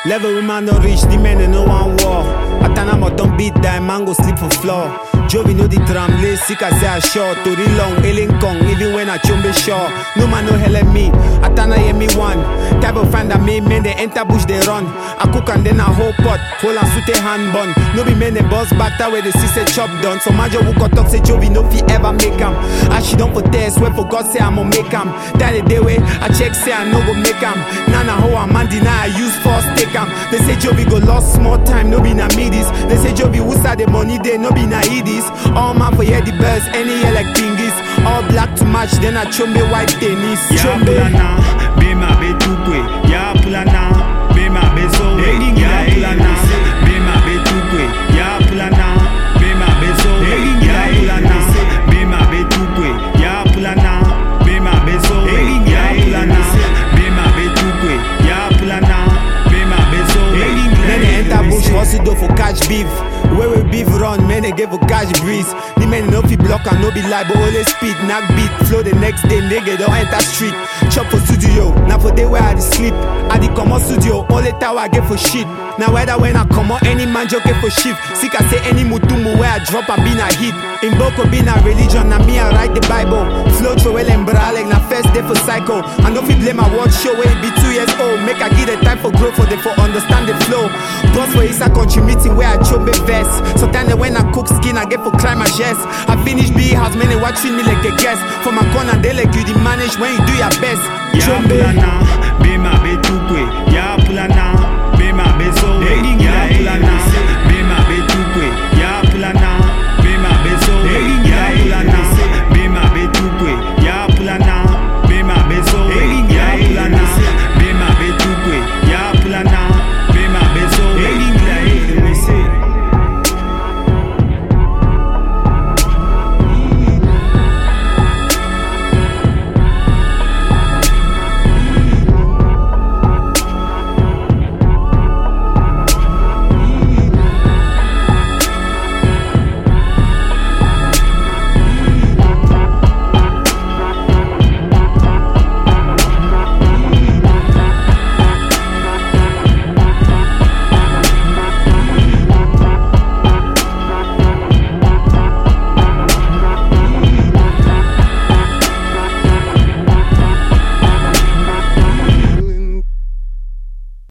Level woman don't reach, the men they no one war. Atana mo don't beat them, man go sleep for floor. Jovi know the drum, lay sick as I short. To the long, alien kong, even when I chumbe shore. No man no hell at me, Atana hear me one. Type of find that me men they enter bush they run. I cook and then I whole pot, hold and suit a hand bun. No be men they boss back that way the sister chop done. So major who got talk say Jovi no fi ever make 'em. As she don't for test, where for God say I'ma make 'em. That the day way I check say I no go make 'em. Nana how a man deny I use force take 'em. They say Jovi go lost small time, no be na midis. They say Jovi who start the money they no be na idis. All man for hear the bells, any year like pingis. All black to match, then I chombe white tennis. Ya Chombe. pulana, be ma be tukwe. Ya pulana, be ma be so. Ya pulana, be ma be tukwe. Ya pulana, be ma be so. Ya pulana, be ma be tukwe. Ya pulana, be ma be so. Ya pulana, be ma be tukwe. Ya pulana, be ma be so. Men they enter bush, hustle do for catch beef. Where we beef run, men they get for catch breeze. The men no fi block and no be lie, but always speed, knock beat, flow the next day, nigga don't enter street. Chop for studio, now for day where I dey sleep. I dey come studio, only tower I get for shit. Now whether when I come out, any man joke get for shift. Sick I say any mutumu where I drop and been a hit. In Boko been a religion, na me I write the Bible. Flow through well and like na first day for cycle. I no fit blame my watch show when it be two years old. Make I give the time for growth for the for understand the flow. Boss for Isa country meeting where I chop a vest. So time that when I cook skin, I get for climb my chest. I finish B house, many watching me like a guest. For my corner, they like you the manage when you do your best. Ya Chombe. pulana, be ma be tukwe. Ya pulana, be ma be so. Ya pulana,